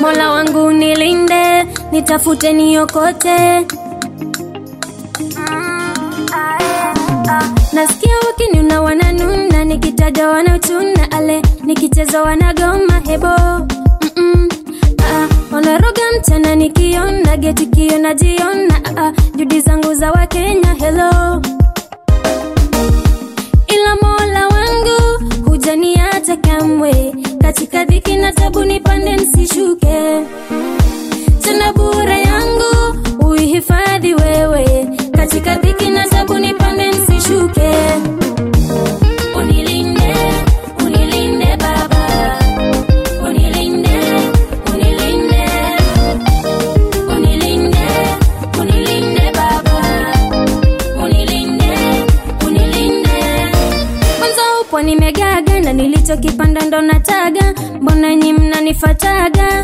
mola wangu nilinde nitafute niokote nasikia wakiniuna wananuna nikitaja wanachuna ale nikicheza wanagoma hebo Mm-mm. Ah, wanaroga mchana nikiona geti kio najiona ah, judi zangu za wakenya helo ila mola wangu hujaniacha kamwe katika dhiki na tabu nipande nsishuke tena bure yangu uihifadhi wewe katika dhiki na tabu nipande nsishuke unilinde unilinde baba unilinde unilinde unilinde unilinde baba unilinde unilinde kwanza upo nimegaga na nilichokipanda ndo nataga mbona nyi mnanifataga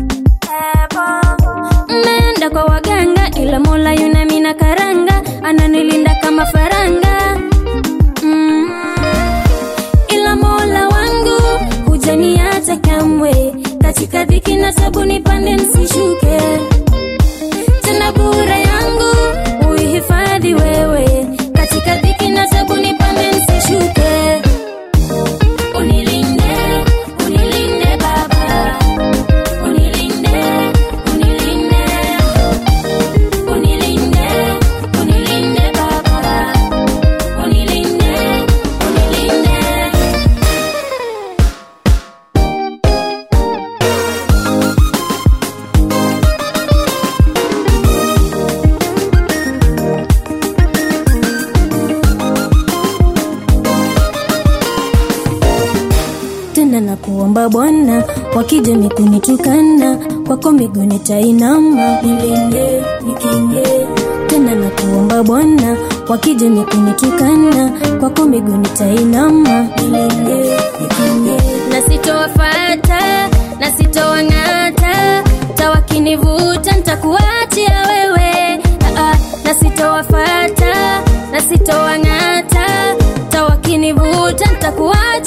mnaenda kwa waganga ila mola yunami na karanga ananilinda kama faranga mm. ila mola wangu hujaniacha kamwe katika dhiki na tabu nipande nsishuke tena bure yangu uihifadhi wewe katika dhiki na tabu nipande nsishuke unilinde unilinde baba unilinde unilinde unilinde unilinde baba unilinde unilinde tena na kuomba Bwana, wakija mikunitukana kwako miguu nitainama, nilinde nikinge. Tena na kuomba Bwana, wakija mikunitukana kwako miguu nitainama, nilinde nikinge. Na sitowafata na sitowang'ata, tawakinivuta nitakuachia wewe. Ah, ah, na sitowafata na sitowang'ata, tawakinivuta nitakuachia